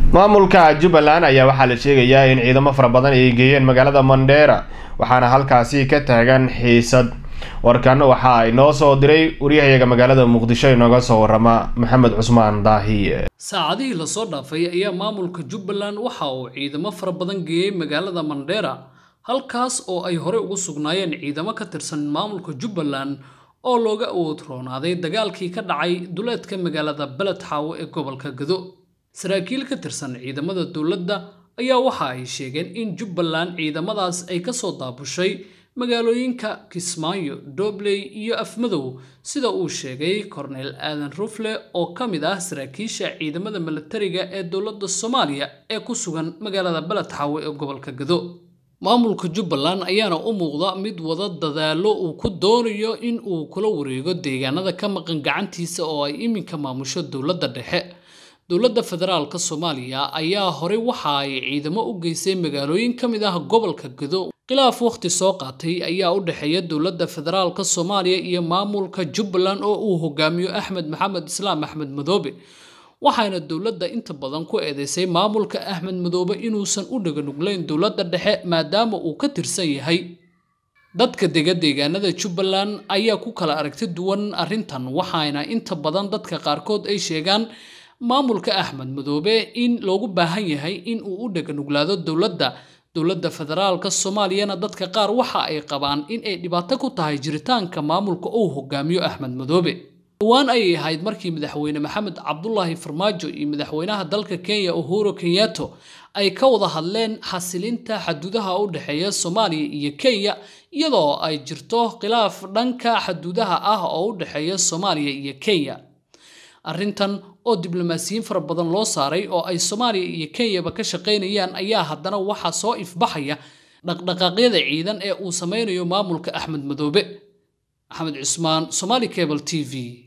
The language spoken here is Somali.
maamulka jubbaland ayaa waxaa la sheegayaa in ciidamo fara badan ay geeyeen magaalada mandheera waxaana halkaasi ka taagan xiisad warkan waxa ay noo soo diray waryahayaga magaalada muqdisho inooga soo warama maxamed cusmaan daahiye saacadihii lasoo dhaafay ayaa maamulka jubbaland waxa uu ciidamo fara badan geeyey magaalada mandheera halkaas oo ay horey ugu sugnaayeen ciidamo ka tirsan maamulka jubbaland oo looga awood roonaaday dagaalkii ka dhacay duleedka magaalada beled xaawo ee gobolka gado saraakiil ka tirsan ciidamada dowladda ayaa waxa ay sheegeen in jubbaland ciidamadaas ay kasoo daabushay magaalooyinka kismaayo dobley iyo afmadow sida uu sheegay korneyl aadan rufle oo ka mid ah saraakiisha ciidamada milatariga ee dowladda soomaaliya ee ku sugan magaalada beled xaawo ee gobolka gado maamulka jubbaland ayaana u muuqda mid wada dadaalo uu ku doonayo in uu kula wareego deegaanada ka maqan gacantiisa oo ay iminka maamusho dowladda dhexe dowladda federaalka soomaaliya ayaa horey waxa ay ciidamo u geysay magaalooyin ka mid ah gobolka gado khilaaf wakhti soo qaatay ayaa u dhexeeya dowladda federaalka soomaaliya iyo maamulka jubbaland oo uu hogaamiyo axmed maxamed islaam axmed madoobe waxaana dowladda inta badan ku eedeysay maamulka axmed madoobe inuusan u dhaganuglayn dowladda dhexe maadaama uu ka tirsan yahay dadka dega deegaanada jubbaland ayaa ku kala aragti duwan arrintan waxaana inta badan dadka qaarkood ay sheegaan maamulka axmed madoobe in loogu baahan yahay in uu u dhaganuglaado dowladda dowladda federaalka soomaaliyana dadka qaar waxa ay qabaan in ay dhibaato ku tahay jiritaanka maamulka uu hogaamiyo axmed madoobe dhowaan ayay ahayd markii madaxweyne maxamed cabdulaahi farmaajo iyo madaxweynaha dalka kenya uhuru kenyato ay ka wada hadleen xasilinta xaduudaha u dhexeeya soomaaliya iyo kenya iyadoo ay jirto khilaaf dhanka xaduudaha ah oo u dhexeeya soomaaliya iyo kenya arrintan oo diblomaasiyiin fara badan loo saaray oo ay soomaaliya iyo kenyaba ka shaqaynayaan ayaa haddana waxaa soo ifbaxaya dhaqdhaqaaqyada ciidan ee uu sameynayo maamulka axmed madoobe maxamed cusmaan somaali cable t v